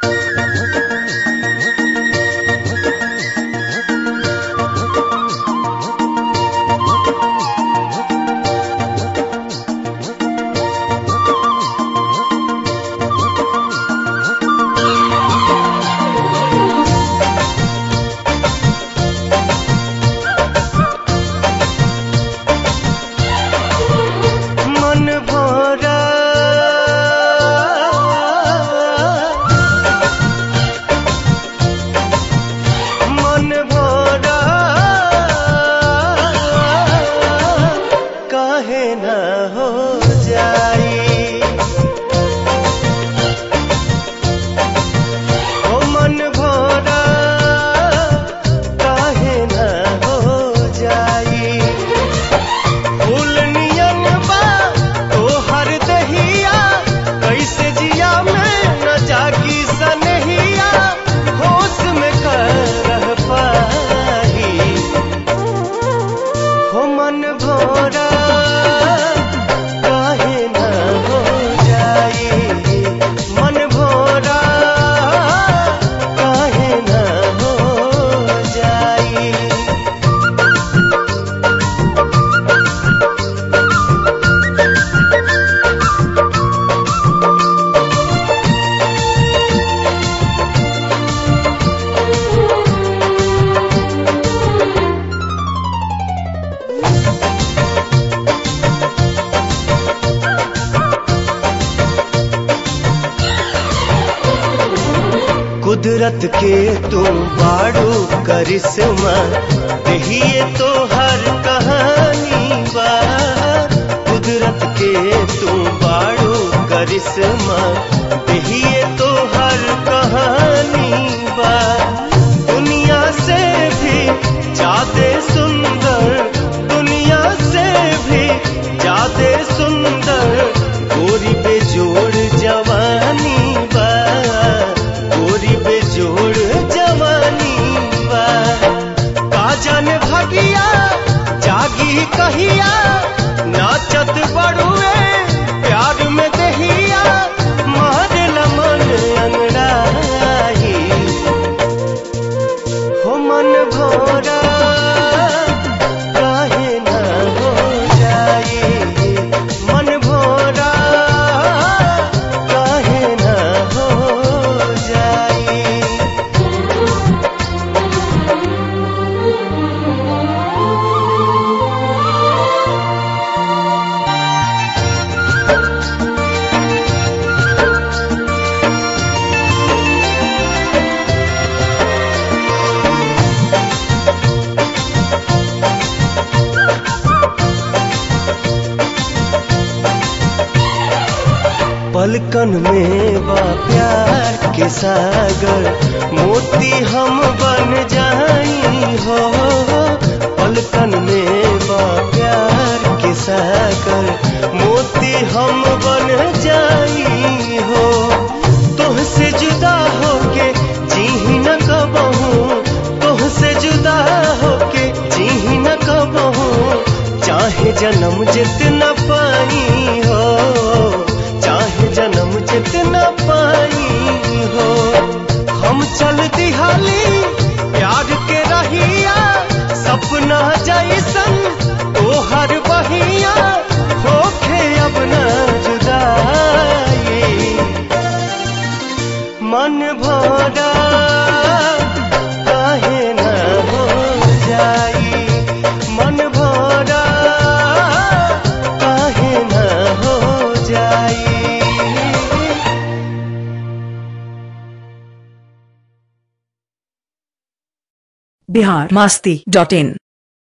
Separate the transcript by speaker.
Speaker 1: मन भरा मन भरा काहे न हो जाई ओ मन भरा काहे न हो जाई फूल नियन बा तोहर दहिया कैसे जिया में न जागी सनहिया होश में कर रह पाही हो मन भोरा काहे न हो जाई मन भोरा काहे न हो जाई कुदरत के तुम बाड़ू करिश्मा दहिए तो हर कहानी बा कुदरत के तुम बाड़ू करिश्मा दहिए तो हर कहानी बा दुनिया से भी ज्यादा सुंदर दुनिया से भी ज्यादा सुंदर गोरी बेजोड़ जवानी बा गोरी बेजोड़ जवानी बा का जाने भगिया जागी कहिया नाचत बड़ुए प्यार में दहिया मारल मन अंगड़ाही हो मन भोरा काहे न हो जाई मन भोरा काहे न हो जाई पलकन में बा प्यार के सागर मोती हम बन जाई हो पलकन में बा प्यार के सागर मोती हम बन जाई हो तुहसे जुदा होके जी न कबहू तुहसे जुदा होके जी न कबहू चाहे जन्म जितना पाई हो चाहे जन्म जितना पाई हो हम चल दिहाली प्यार के रहिया सपना जैसन तोहर बहिया होखे अब न जुदाई मन भोरा काहे न हो जाई मन भोरा काहे न हो जाई
Speaker 2: बिहार मास्ती डॉट इन